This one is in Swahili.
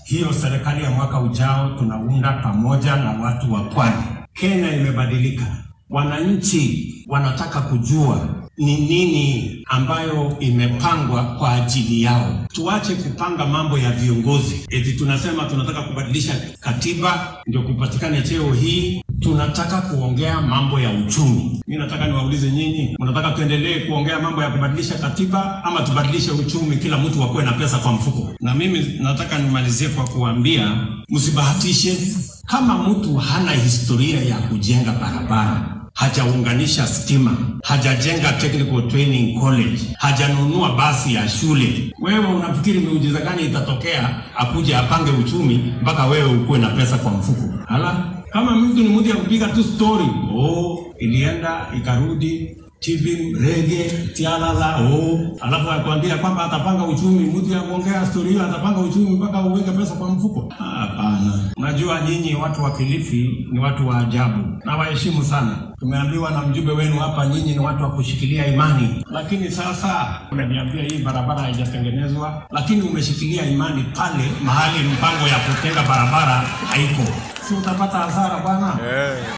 Hiyo serikali ya mwaka ujao tunaunda pamoja na watu wa pwani. Kenya imebadilika, wananchi wanataka kujua ni nini ambayo imepangwa kwa ajili yao. Tuache kupanga mambo ya viongozi, eti tunasema tunataka kubadilisha katiba ndio kupatikane cheo hii. Tunataka kuongea mambo ya uchumi. Mi nataka niwaulize nyinyi, mnataka tuendelee kuongea mambo ya kubadilisha katiba ama tubadilishe uchumi, kila mtu akuwe na pesa kwa mfuko? Na mimi nataka nimalizie kwa kuambia, msibahatishe. Kama mtu hana historia ya kujenga barabara hajaunganisha stima, hajajenga technical training college, hajanunua basi ya shule, wewe unafikiri miujiza gani itatokea akuje apange uchumi mpaka wewe ukuwe na pesa kwa mfuko? Hala, kama mtu ni mtu ya kupiga tu story, oh, ilienda ikarudi TV rege tialala oh, alafu akwambia kwamba atapanga uchumi. Mtu ya kuongea story hiyo atapanga uchumi mpaka uweke pesa kwa mfuko? Hapana. Unajua nyinyi watu wa Kilifi ni watu wa ajabu na waheshimu sana. Tumeambiwa na mjumbe wenu hapa, nyinyi ni watu wa kushikilia imani, lakini sasa unaniambia hii barabara haijatengenezwa, lakini umeshikilia imani pale mahali mpango ya kutenga barabara haiko, si utapata hasara bwana?